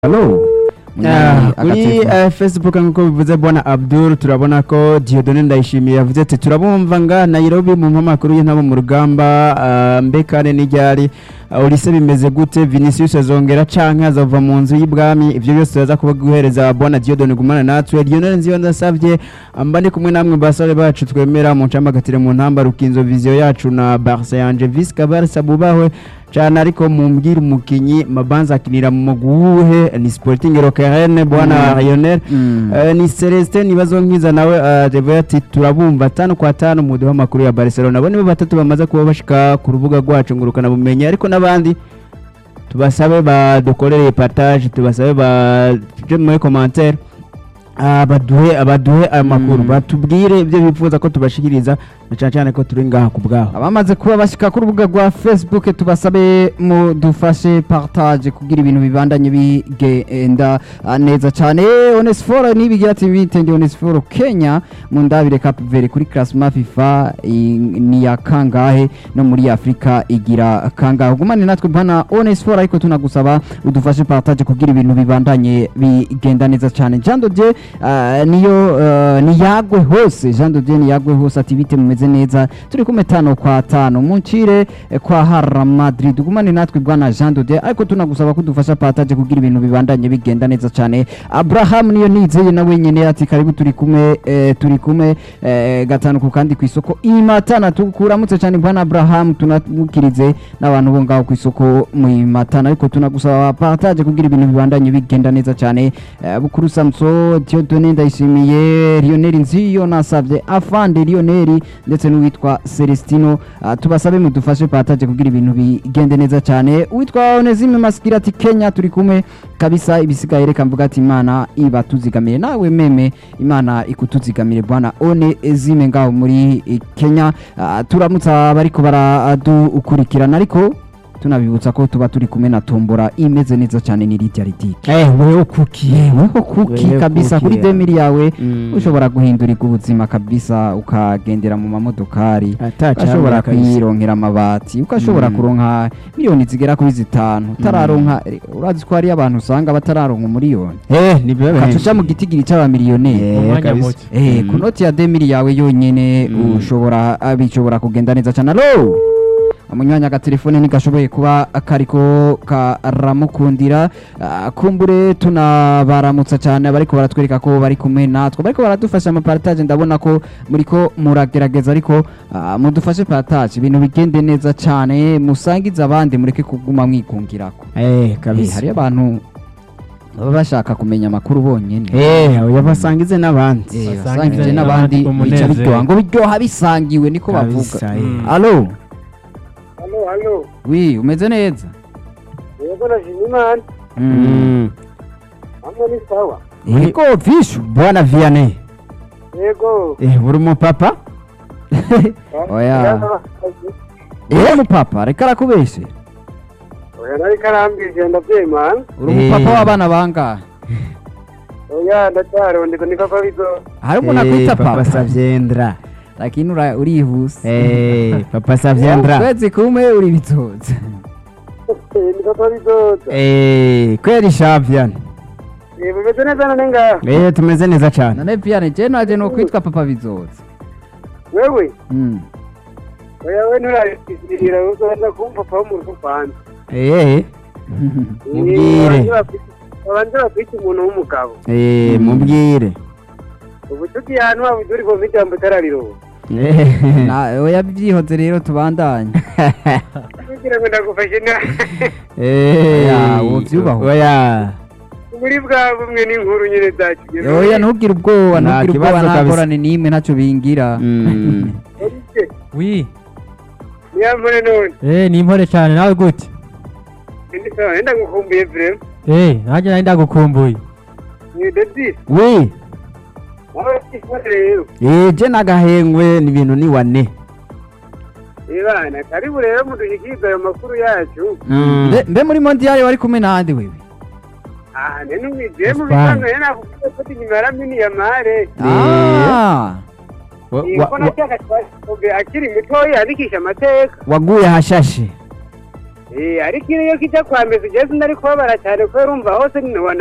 Hello. Ah, kuri Agatelefone. eh, facebook nk'uko bivuze bwana abdul turabona ko diodone ndayishimiye yavuze ati turabumva nga nairobi mu mpamakuru y'intabo mu rugamba ah, mbe kane n'iryari Ah, olise bimeze gute vinicius azongera canke azova mu nzu y'ibwami ivyo byose turaza kuba guhereza bwana diodone gumana natwe diodone nziyo ndasavye mba ndi kumwe namwe basore bacu twemera mu ncambagatire mu ntamba rukinzo viziyo yacu na barca yanje visca barca bubahwe cyane ariko mumbwire umukinyi mabanza akinira mu muguhe ni sporting rokerene bwana Lionel Mm. Eh, ni Celestin nibazo nkiza nawe eh, revo ati turabumva tano kwa tano mu duha makuru ya Barcelona abo nibo batatu bamaze kuba bashika ku rubuga rwacu ngurukana bumenyi ariko n'abandi tubasabe badukorere partage tubasabe baje muri commentaire Ah, baduhe abaduhe aya makuru Mm. batubwire ibyo bifuza ko tubashikiriza na cyane cyane ko turi ngaha ku bwabo abamaze kuba bashyika ku rubuga rwa facebook tubasabe mudufashe partage kugira ibintu bibandanye bigenda ah, neza cyane onesiforo nibigira ati bitende onesiforo kenya mu ndabire cape verde kuri classement fifa i- ni ya kangahe no muri afurika igira kangahe gumane natwe bwana onesiforo ariko tunagusaba udufashe partage kugira ibintu bibandanye bigenda neza cyane jean dodier ah, niyo ah, niyagwe hose jean dodier niyagwe hose ati bite mumeze neza turi kumwe tano kwa tano muncire eh, kwa hara madrid gumane natwe bwana jean dodier ariko tunagusaba ko udufasha partage kugira ibintu bibandanye bigenda neza cyane abraham niyo nizeye nawe nyene ati karibu turi kumwe eh, turi kumwe eh, gatanu ku kandi ku isoko imatana tukuramutse cyane bwana abraham tunamukirize n'abantu bo ngaho ku isoko mu imatana ariko tunagusaba partage kugira ibintu bibandanye bigenda neza cyane eh, bukuru samso diodone ndayishimiye lionel nziyo nasabye afande lionel ndetse n'uwitwa celestino Ah, tubasabe mudufashe partage kugira ibintu bigende neza cyane uwitwa onesime masikira ati kenya turi kumwe kabisa ibisigaye reka mvuga ati imana ibatuzigamire nawe meme imana ikutuzigamire bwana one zime ngaho muri eh, kenya Ah, turamutsa abariko baradukurikirana ariko tunabibutsa ko tuba turi kumwe na tombora imeze neza cyane ni rirya ridike eh wewe kuki yeweho kuki Wewe kabisa kuki, kuri yeah. demiri yawe Mm. ushobora guhindurirwa ubuzima kabisa ukagendera mu mamodokari Ata ukashobora cyangwa kabisa. kuyironkera amabati ukashobora Mm. kuronka miliyoni zigera kuri zitanu utararonka urazi ko hariyo abantu usanga batararonka umuriyoni eh ni bebe ukaca mu gitigiri cy'abamiliyoneri Eh, Umwanya kabisa. muke. Eh, Mm. ku noti ya demiri yawe yonyene Mm. ushobora bishobora kugenda neza cyane alo umunyanya agatelefone ntigashoboye kuba kariko karamukundira Ah, kumbure tunabaramutsa cyane abariko baratwereka ko bari kumwe natwe bariko baradufasha amapartage ndabona ko muriko muragerageza ariko ah, mudufashe partage ibintu bigende neza cyane musangize abandi mureke kuguma mwikungirako eh Eh, kabisa hariyo abantu baba bashaka kumenya amakuru bonyene eh oya basangize n'abandi Eh, Basangize basangije n'abandi n'abandi bica umunezero. biryoha ngo biryoha bisangiwe niko bavuga kabisa eh. Mm. alo Halo, halo. wi umeze neza Yego nashimye Imana. Mm. Hamwe ni sawa. yego vishu bwana vianney Yego. eh uri umupapa Oya. uri umupapa reka arakubeshe Oya nari karambije ndavyemana. uri Eh. umupapa w'abana bangahe Oya ndacyarondeka ni papa bizo. hari umuntu Eh, akwita papa papa savyendra lakini ura- urihuse eh papa savyendra kwezi kumwe uri bitoza Ni papa bizo. eh kweli shavyana Eh bimeze neza none ngaha. eh tumeze neza cyane none piane je naje no kwitwa papa bizoza Wewe. Mm. Oya we nturarikirira uzana kumva papa mu rugo kwanza. eh Mubwire. Abanje bakwita umuntu w'umugabo. eh mubwire Ubucuti yantu wabuduri ko mijambo tarariro. eh Na- oya byihoze rero tubandanye Kugira ngo ndagufashe na. eh Oya, wovyubaho. oya Muri bwa bumwe n'inkuru nyine zacu. oya ntugire ubwoba Nta ntugire ubwoba kibazo nta kabisa. ngorane n'imwe ntacyo bingira Mm. Oye, wi Niyampore none. eh ni impore cyane nawe gute Ndi sawa enda ngukumbuye vrem. eh nanjye nari ndagukumbuye Ni Dedi. we Nawe ikore rero. eh je nagahengwe ni ibintu ni wane Ibana karibu rero mudushikirize ayo makuru yacu. Mm. Mbe- mbe muri mondiyari wari kumwe nande wewe Ah, nene umwijeye mu Fine. bitanga yana kuvuga ko inyuma yaramini ya mare. Ah. Wa- Iyo wa- mbona wa- cyaka twasobe akiri mutoya yandikisha amateka. waguye hashashe Eh, ariko iyo kijya kwa Messi je sinari kubabara cyane kubera urumva hose nibona